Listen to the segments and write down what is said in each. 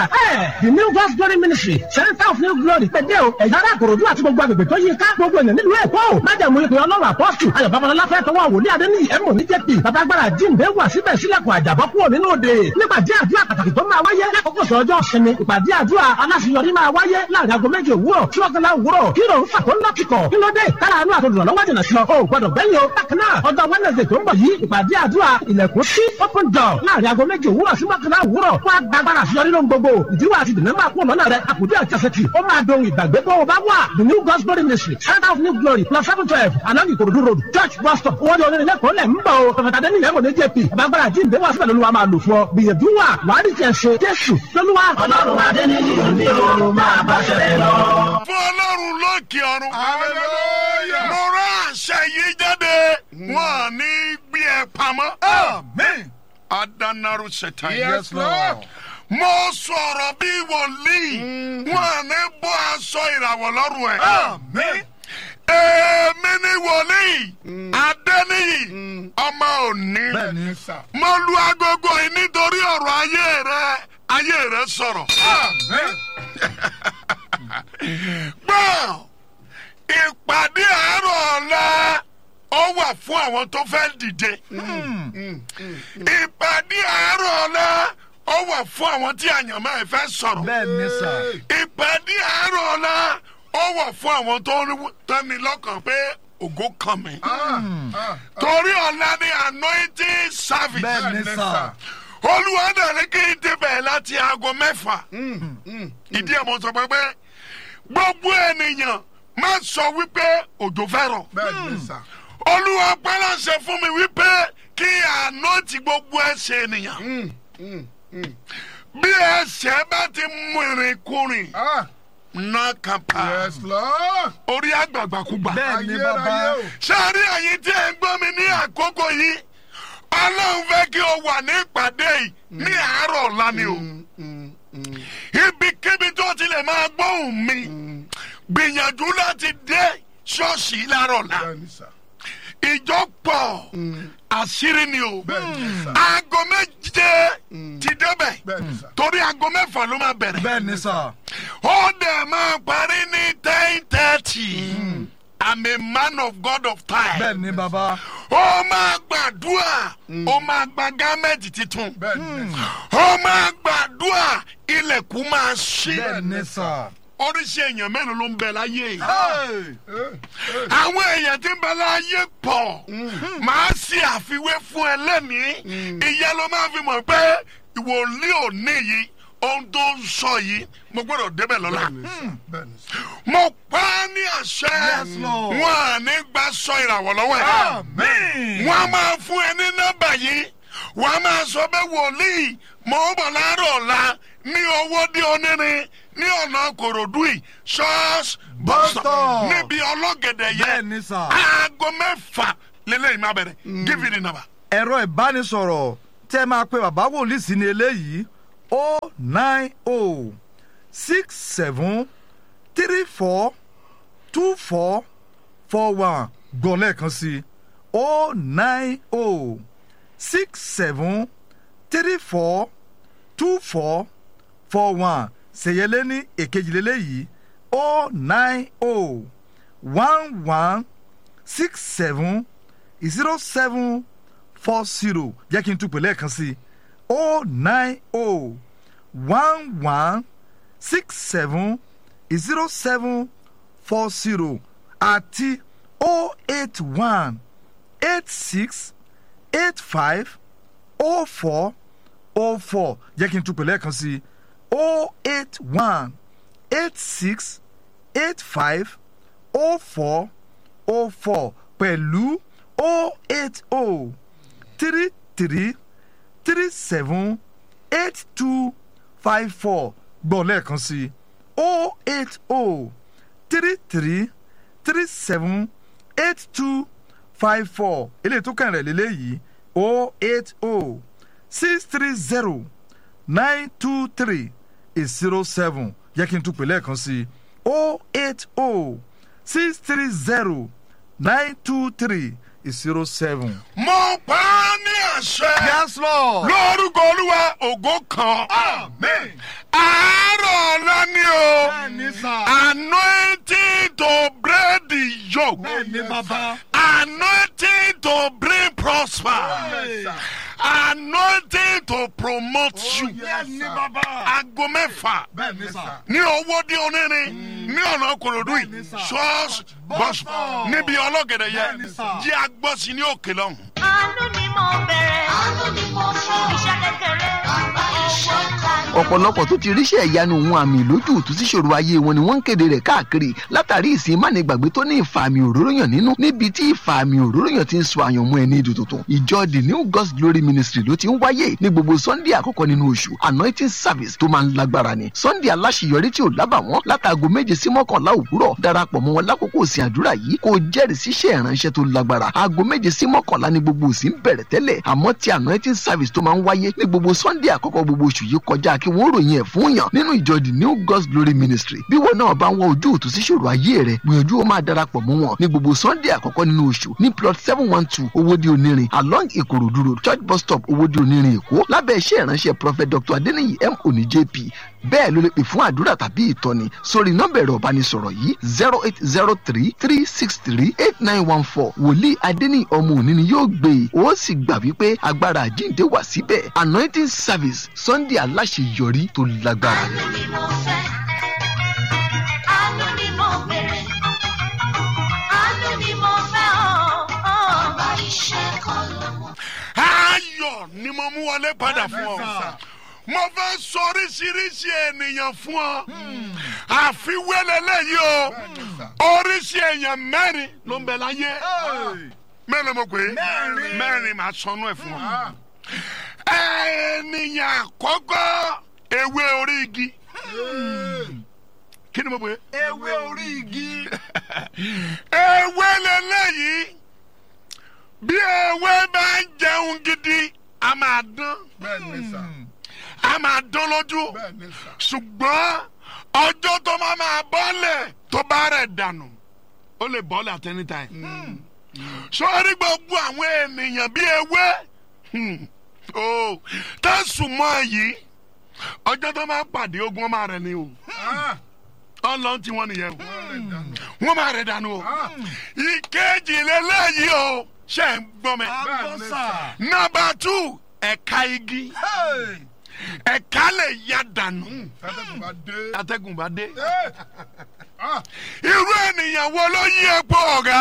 ẹ̀ the new God's glory ministry center of new glory pẹ̀dẹ́ o ẹ̀yà ara àkòròdú àti gbogbo agbègbè tó yí ká gbogbo ènìyàn nílùú èkó o májàmú ìpè ọlọ́run àpọ́sù ayọ̀ babalọ́lá fẹ́ tọwọ́ wòlíì adéníyì ẹ̀mọ́ ní jẹ́pì babagbára jíǹde wà síbẹ̀ sílẹ̀kùn àjàbọ́ kúrò nínú òde nípàdé àdúrà pàtàkì tó máa wáyé lákòókò sọ ọjọ́ sinmi ìpàdé àdúrà aláṣeyọrí máa wáyé láàrin aago méje òwúrọ̀ tí wọ́n kọ́lá òwúrọ̀ kí ló ń fà tó ń lọ́kìkọ̀ kí ló dé kára àánú àtòdùnà lọ́wọ́ jìnà sí ọ o gbọ́dọ̀ gbẹ́yìn o bákan náà ọjọ́ wednesday tó ń bọ̀ yìí ìpàdé àdúrà ilẹ̀kùn sí open door láàrin aago méje òwúrọ̀ sí mọ́kànlá òwúrọ̀ fún agbára àṣeyọrí lóhun gbogbo ìdíwọ́ àti ìdènà máa kú ọ̀nà rẹ̀ àkùdé àjàsẹ̀tì ó máa dohun ìgbàgbé bó o bá wà the new God's glory ministry center of new glory plus seven twelve along ìkòròdú road church bus stop owó ní onírin lẹ́kọ̀ọ́ lẹ̀ ń bọ̀ o pẹ̀fẹ̀tà dẹ́ni lẹ́mọ̀ ní jp agbára jíǹde wà síbẹ̀ lóluwà máa lò fún ọ gbìyànjú wà wàá rí tiẹ̀ ṣe jésù lóluwà. ọlọ́run adẹ́niyì òní o máa bá ṣẹlẹ̀ lọ. fún ọlọ́run lókè ọ̀run. Hallelujah. mo rán àṣẹ yìí jáde wọn à ní gbé ẹ pamọ́. Amen. adanaru ṣètàn Yes, Lord. mo sọ̀rọ̀ bí wòlíì wọn à ní bọ́ aṣọ ìràwọ̀ lọ́rùn ẹ̀. Amen. èmi ni wòlíì adẹ́niyì ọmọ òní. Bẹ́ẹ̀ni sà. mo lu agogo yìí nítorí ọ̀rọ̀ ayé rẹ ayé rẹ sọ̀rọ̀. Amen. gbọ́ ìpàdé àárọ̀ ọ̀la ó wà fún àwọn tó fẹ́ dìde. ìpàdé àárọ̀ ọ̀la ó wà fún àwọn tí àyànmọ́ ẹ̀ fẹ́ sọ̀rọ̀. bẹ́ẹ̀ni sà. ìpàdé àárọ̀ ọ̀la ó wà fún àwọn tó ń tẹ́ni lọ́kàn pé ògo kàn mí. Ah, ah, torí ọ̀la ni anointing service. bẹ́ẹ̀ni sà. olúwa náà ní kí n débẹ̀ láti aago mẹ́fà. ìdí ẹ̀ mo sọ pé pé gbogbo ènìyàn má sọ wípé òjò fẹ́ rọ̀. Bẹ́ẹ̀ni sà. olúwa pẹ́lẹ́sẹ̀ fún mi wípé kí àná ti gbogbo ẹsẹ̀ ènìyàn. Mm, mm, mm. bí ẹsẹ̀ bá ti mú ìrìnkúrìn Ah, náà kàn pa yes, Lord. orí àgbàgbàkúgbà. bẹ́ẹ̀ni Ayérayé bàbá. o. sáré ẹ̀yin tí ẹ ń gbọ́ mi ní àkókò yìí ọlọ́run fẹ́ kí o wà ní ìpàdé yìí ní àárọ̀ ọ̀la ni o. Mm, mm, mm. ibikíbi tó ti lè máa gbóhùn mi gbìyànjú láti dé ṣọ́ọ̀ṣì láàárọ̀ ọ̀la Bẹ́ẹ̀ni sà. ìjọ pọ̀ àṣírí ni o Bẹ́ẹ̀ni sà. aago méje ti débẹ̀ Bẹ́ẹ̀ni sà. torí aago mẹ́fà ló máa bẹ̀rẹ̀ bẹ́ẹ̀ni sà. ó dẹ̀ máa parí ní ten thirty I'm a man of God of time bẹ́ẹ̀ni bàbá. ó máa gbàdúrà ó máa gba gámẹ́ǹtì tuntun Bẹ́ẹ̀ni sà. ó máa gbàdúrà ilẹ̀kùn máa ṣí bẹ́ẹ̀ni sà. oríṣi èèyàn mélòó ló ń bẹ láyé yìí. Hey! Eh, eh. àwọn èèyàn tí ń bẹ láyé pọ̀ máa ṣe àfiwé fún ẹ lẹ́nìí ìyá ló máa fi mọ̀ pé ìwòlíì òní yìí ohun tó ń sọ yìí mo gbọ́dọ̀ débẹ̀ lọ́la. Bẹ́ẹ̀ni sà. Bẹ́ẹ̀ni sà. mo pa á ní àṣẹ Yes, Lord. wọn à ní gba sọ ìràwọ̀ lọ́wọ́ ẹ̀. Amen. wọ́n á máa fún ẹ ní nọ́mbà yìí wọ́n á máa sọ pé wòlíì mo ń bọ̀ láàárọ̀ ọ̀la ní owó dé onírin ní ọ̀nà kòròdú yìí ṣọ́ọ̀ṣì bọ́sọ̀ Bus-stop. níbi ọlọ́gẹ̀dẹ̀ yẹn bẹ́ẹ̀ni sà. aago mẹ́fà lélẹ́yìn máa bẹ̀rẹ̀ give me the number. ẹ̀rọ ìbánisọ̀rọ̀ tẹ́ máa pe bàbá wòlíì sí ni eléyìí o nine o six seven three four two four four one gbọ́ lẹ́ẹ̀kan sí o nine o six seven three four two four four one ṣèyẹlé ní èkejì lélẹ́yìí o nine o one one six seven zero seven four zero jẹ́ kí n tún pè lẹ́ẹ̀kan sí o nine o one one six seven zero seven four zero àti o eight one eight six eight five o four o four jẹ́ kí n tún pè lẹ́ẹ̀kan sí o eight one eight six eight five o four o four pẹ̀lú o eight o three three three seven eight two five four gbọ́ lẹ́ẹ̀kan sí o eight o three three three seven eight two five four eléyìí tó kàn rẹ̀ lélẹ́yìí o eight o six three zero nine two three zero seven yẹ kí n tún pè lẹ́ẹ̀kan sí o eight o six three zero nine two three zero seven. mo pa á ní àṣẹ yes lord. lórúkọ olúwa ògo kan Amen. àárọ̀ breakthrough bẹ́ẹ̀ ni bàbá. anointing to bring prosper anointing to promote you bẹ́ẹ̀ ni bàbá. aago mẹ́fà bẹ́ẹ̀ ni sà. ní owó dí onírin ní ọ̀nà kòròdú yìí Bẹ́ẹ̀ni sà. ṣọ́ọ̀ṣì bọ́sù Bọ́sù. níbi ọlọ́gẹ̀dẹ̀ yẹ Bẹ́ẹ̀ni sà. jí agbọ́sí ní òkè lọ́hùn. àánú ni mo bẹ̀rẹ̀ àánú ni mo fún iṣẹ́ kékeré bàbá iṣẹ́ ńlá ọ̀pọ̀lọpọ̀ tó ti ríṣẹ́ ìyanu ohun àmì ìlójú òtún síṣòro ayé wọn ni wọ́n ń kéde rẹ̀ káàkiri látàrí ìsìn mánigbàgbé tó ní ìfàmì òróróyàn nínú níbi tí ìfàmì òróróyàn ti ń sọ àyànmọ́ ẹni ìdò tuntun ìjọ the new god's glory ministry ló ti ń wáyé ní gbogbo sunday àkọ́kọ́ nínú oṣù anointing service tó máa ń lágbára ni sunday aláṣeyọrí tí ò lábàwọ́n látàgò méje sí mọ́kànlá òwúrọ̀ darapọ̀ mọ́ wọn lákòókò òsìn àdúrà yìí kó o jẹ́rìí síṣẹ́ ìránṣẹ́ tó lágbára aago méje sí mọ́kànlá ni gbogbo òsìn bẹ̀rẹ̀ tẹ́lẹ̀ àmọ́ ti anointing service tó máa ń wáyé ní gbogbo sunday àkọ́kọ́ gbogbo oṣù yìí kọjá kí wọ́n ròyìn ẹ̀ fún yàn nínú ìjọ the new god's glory ministry bí wọn náà bá ń wọ ojú òtún síṣòro ayé rẹ gbìyànjú ó máa darapọ̀ mọ́ wọn ní gbogbo sunday àkọ́kọ́ nínú oṣù ní plot seven one two owóde onírin along ìkòròdú road church bus stop owóde onírin èkó lábẹ́ iṣẹ́ ìránṣẹ́ prophet dr adeniyi m oni jp bẹ́ẹ̀ ló lè pè fún àdúrà tàbí ìtọ́ni sórí nọ́mbà ẹ̀rọ ìbánisọ̀rọ̀ yìí zero eight zero three three six three eight nine one four wòlíì adeniyi ọmọ òní ni yóò gbé e ó sì gbà wípé agbára àjíǹde wà síbẹ̀ anointing service sunday aláṣeyọrí tó lágbára ni. àánú ni mo fẹ́ àánú ni mo bẹ̀rẹ̀ àánú ni mo fẹ́ ọ́ bàbá iṣẹ́ kan lọ́wọ́. ayọ̀ ni mo mú wọlé padà fún ọ mo fẹ́ sọ oríṣiríṣi ènìyàn fún ọ àfiwé lélẹ́yìí o oríṣi èèyàn mẹ́rin ló ń bẹ láyé mẹ́rin mo pè é Mẹ́rin. mẹ́rin màá sọnù ẹ̀ fún ọ ènìyàn àkọ́kọ́ ewé orí igi kí ni mo pè é ewé orí igi. ewé lélẹ́yìí bí ewé bá ń jẹun gidi a máa dán bẹ́ẹ̀ ni sà a máa dán lójú bẹ́ẹ̀ ni sà ṣùgbọ́n ọjọ́ tó máa máa bọ́lẹ̀ tó bá rẹ̀ dànù ó lè bọ́lẹ̀ at any time. sọ́ọ́rí gbogbo àwọn ènìyàn bíi ewé hmm, oh, tẹ̀sùn mọ́ yìí ọjọ́ tó máa pàdé ogun ọmọ rẹ̀ ni o Ah, ọlọ́run tí wọ́n nìyẹn o wọ́n rẹ̀ dànù. wọ́n máa rẹ̀ dànù o Ah, ìkejì lélẹ́yìí o ṣe ń gbọ́ mi. àbọ̀sà. nọmba two ẹ̀ka igi ẹ̀ka lè ya dànù tátẹ́gùn bá dé. atẹ́gùn bá dé. Eh, ah, irú ènìyàn wo ló yí epo ọ̀gá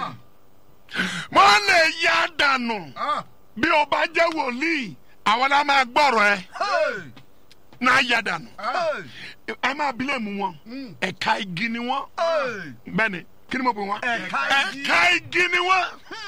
wọ́n lè ya dànù ah, bí o bá jẹ́ wòlíì àwọn la máa gbọ́rọ̀ ẹ náà ya dànù ah, ẹ máa bílẹ̀ mú wọn mm, ẹ̀ka igi ni wọ́n bẹ́ẹ̀ni kí ni mo pè wọ́n Ẹ̀ka igi. ẹ̀ka igi ni wọ́n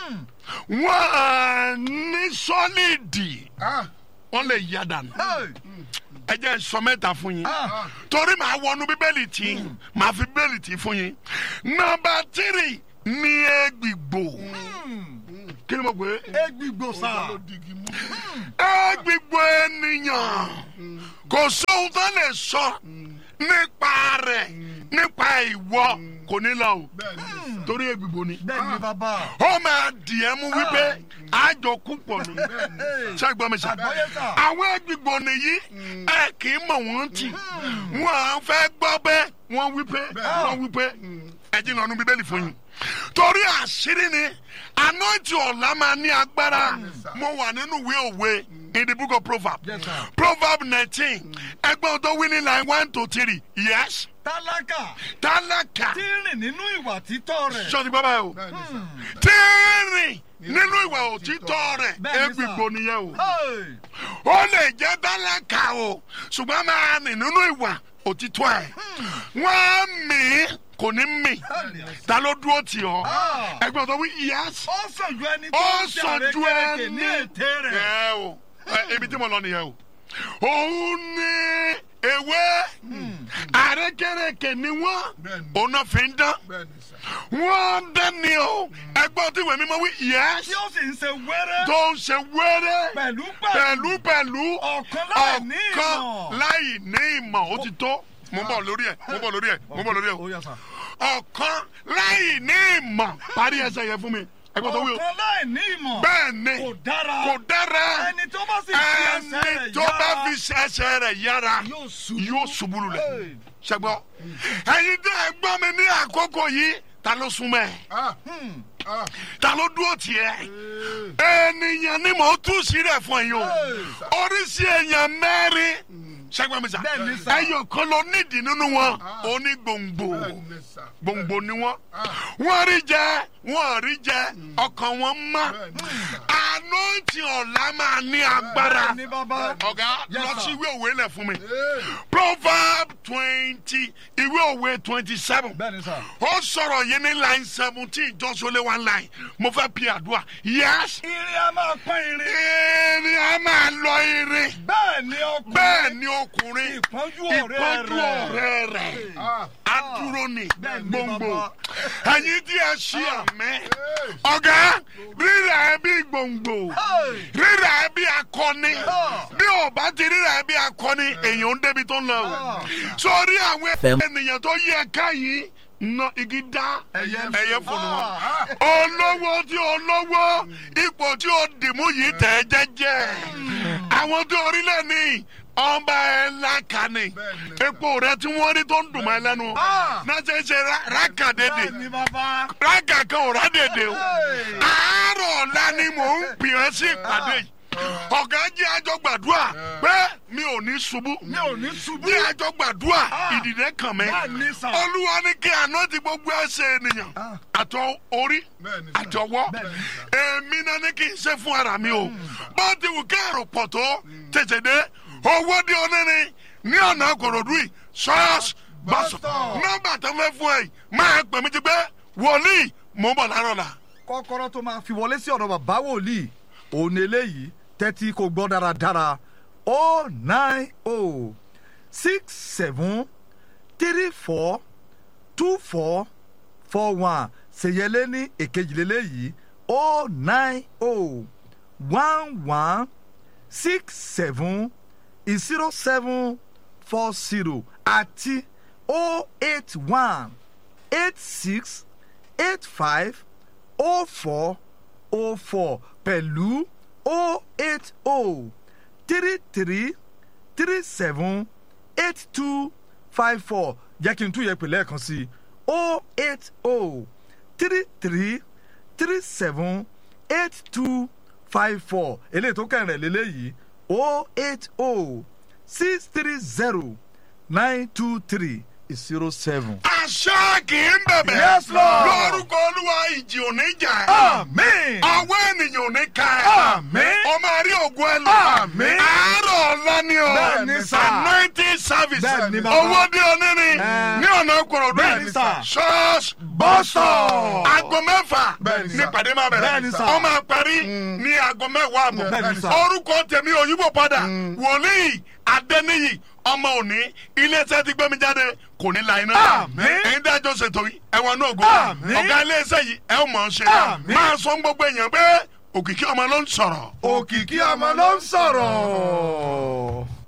wọ́n ní sọ́lídì ah, wọ́n lè ya dànù ẹ jẹ́ n sọ mẹ́ta fún yín ah, torí màá wọnú bíbélì tí màá fi bíbélì tí fún yín nọmba tírì ní egbìgbò kí ni mo pè é egbigbo sá. ló digi mú. egbìgbò ènìyàn kò sóhun tó lè sọ nípa rẹ̀ nípa ìwọ kò ní lọ o bẹ́ẹ̀ ni sà. torí egbìgbò ni bẹ́ẹ̀ ni bàbá. ó máa dì ẹ́ mú wípé àjọ kú pọ̀ ni ṣẹ́gbọ́n mi sà àgbọ̀yé sà. àwọn egbìgbò nìyí ẹ kì í mọ̀ wọ́n tì wọ́n à ń fẹ́ gbọ́ pé wọ́n wí pé wọ́n wí pé ẹ jí lọ́nu bíbélì fún yín torí àṣírí ni anointing ọ̀la máa ní agbára mo wà nínú ìwé òwe in the book of proverbs Yes, sir. proverb nineteen ẹgbẹ́ tó wí ní line one to three yes tálákà tálákà tí ń rìn nínú ìwà títọ́ rẹ̀. sọ́ni bàbá yẹn o bẹ́ẹ̀ ni sà. tí ń rìn nínú ìwà òtítọ́ rẹ̀ Bẹ́ẹ̀ ni, sir. egbìgbò nìyẹn o Hey! ó lè jẹ́ tálákà o ṣùgbọ́n máa rìn nínú ìwà òtítọ́ ẹ̀ wọ́n á mì í kò ní mì ta ló dúró tì ọ́ Ah. ẹgbẹ́ tó wí yẹ́s ó sàn ju ẹni tó ó ń ṣe sàn ju àrékérekè ẹni ní ète rẹ̀. ẹ o ẹ, ibi tí mo lọ nìyẹn o òun ní ewé àrékèrèkè ni wọ́n Bẹ́ẹ̀ni. òun náà fi ń dán bẹ́ẹ̀ ni sà. wọ́n dání o ẹgbẹ́ tí ìwé mímọ́ wí yẹ́s tí ó sì ń ṣe wẹ́rẹ́ tó ń ṣe wẹ́rẹ́ pẹ̀lú pẹ̀lú pẹ̀lú ọ̀kan láì ní ọ̀kan ìmọ̀. láì ní ìmọ̀ ó ti tó mo ń bọ̀ lórí ẹ̀ mo ń bọ̀ lórí ẹ̀ mo ń bọ̀ lórí ẹ̀ ó yà sà. ọ̀kan láì ní ìmọ̀ parí ẹsẹ̀ yẹn fún mi ẹgbẹ́ tó wí o ọ̀kan láì ní ìmọ̀ bẹ́ẹ̀ ni kò dára kò dára ẹni tó bá sì fi ẹsẹ̀ ẹni rẹ̀ tó bá yára fi ẹsẹ̀ rẹ̀ yára yóò ṣubú. yóò ṣubú lulẹ̀ Hey. ṣẹgbọ́ ẹ̀yin tẹ́ ẹ gbọ́ mi ní àkókò yìí ta ló súnmọ́ ẹ Ah, ah, ta ló dúró tiẹ̀ ènìyàn ni mò ń tú sílẹ̀ fún yín o oríṣi èèyàn mẹ́rin ṣẹ́gbọ́n mi sà Bẹ́ẹ̀ni sà. ẹyọ kan ló nídìí nínú wọn onígbòǹgbò bẹ́ẹ̀ni sà. gbòǹgbò ni wọn wọn rí jẹ wọn rí jẹ ọkàn wọn mọ́ anointing ọ̀la máa ní agbára ní bàbá. ọ̀gá Yes, lọ sir. sí ìwé òwe lẹ̀ fún mi Ee, proverb twenty ìwé òwe twenty seven bẹ́ẹ̀ni sà. ó sọ̀rọ̀ yìí ní line seventeen ìjọsọlé one line mo fẹ́ pi àdúrà yes irin a máa pọ́n irin. irin a máa lọ irin bẹ́ẹ̀ ni ọkùnrin. bẹ́ẹ̀ ni ọkùnrin ìpọ́njú ọ̀rẹ́ ìpọ́njú rẹ̀. ọ̀rẹ́ rẹ̀ ah, adúró ni Bẹ́ẹ̀ ni gbòǹgbò bàbá. ẹ̀yin tí ẹ ṣí àmẹ́ ọ̀gá rírà ẹ bí gbòǹgbò rírà ẹ bí akọni bí ò bá ti rírà ẹ bí akọni èèyàn ń débi tó ń lọ o sórí àwọn ènìyàn tó yẹ ká yìí ná igi dá ẹyẹ fònù wọn olówó tí olówó ipò tí ó dìmú yìí tẹ̀ jẹ́jẹ́ àwọn tó orílẹ̀ ní ọba ẹ̀ lákàní epo rẹ tí wọ́n rí tó ń dùn mọ́ ẹ lẹ́nu náà ṣe é ṣe rákàdédè ní bàbá. rákà kan ò rádèdè o àárọ̀ ọ̀la ni mò ń gbìyànjú sí ìpàdé yìí ọ̀gá jẹ́ àjọ gbàdúrà pé mi ò ní ṣubú mi ò ní ṣubú. jẹ́ àjọ gbàdúrà ìdìdẹ́ kàn mí Bẹ́ẹ̀ ni sà. olúwa ní kí àná ti gbogbo ẹsẹ̀ ènìyàn àtọ orí Bẹ́ẹ̀ ni sà. àtọwọ́ èmi náà ní kí n ṣe fún ara mi o bó ti wù kẹ́rù pọ̀ tó tètè dé owó dé onírin ní ọ̀nà àkòròdú yìí ṣọ́ọ̀ṣì bọ́sọ̀ Bọ́sọ̀. nọ́mbà tó fẹ́ fún ẹ yìí máa pè mí ti pé wòlíì mò ń bọ̀ lárọ̀ la. kọ́kọ́rọ́ tó máa fi wọlé sí ọ̀dọ̀ bàbá wòlíì òun eléyìí tẹ́tí kò gbọ́ dáradára o nine o six seven three four two four four one ṣèyẹlé ní èkejìlélẹ́yìí o nine o one one six seven zero seven four zero àti o eight one eight six eight five o four o four pẹ̀lú o eight o three three three seven eight two five four jẹ́ kí n tún yẹ pè lẹ́ẹ̀kan sí i o eight o three three three seven eight two five four eléyìí tó kẹrin rẹ̀ lélẹ́yìí o eight o six three zero nine two three zero seven. àṣà kì í bẹ̀bẹ̀. Yes, Lord. lórúkọ olúwa ìjì ò ní jà ẹ́. Amen. ọwọ́ ènìyàn ò ní ka ẹ́. Amen. o máa rí ògùn ẹ lọ. Amen. àárọ̀ ọ̀la ni o. Bẹ́ẹ̀ni sà. anointing service. Bẹ́ẹ̀ni bàbá. owó dé onírin. Ẹ. ní ọ̀nà kòròdú. Bẹ́ẹ̀ni sà. church Bọ́sọ̀. aago mẹ́fà Bẹ́ẹ̀ni ní sà. pàdé máa bẹ̀rẹ̀. Bẹ́ẹ̀ni sà. ó máa parí ní aago mẹ́wàá àbọ̀. Bẹ́ẹ̀ni sà. orúkọ tèmi òyìnbó padà wòlíì adẹ́niyì ọmọ òní iléeṣẹ́ ti gbẹ́mi jáde kò ní la iná. Àmín. ẹ̀yin dájọ́ ṣètò yìí ẹ̀wọ̀n náà gò. Àmín. ọ̀gá iléeṣẹ́ yìí ẹ̀ mọ̀ ọ́n ṣe. Àmín. máa sọ fún gbogbo èèyàn pé òkìkí ọmọ ló ń sọ̀rọ̀. òkìkí ọmọ ló ń sọ̀rọ̀.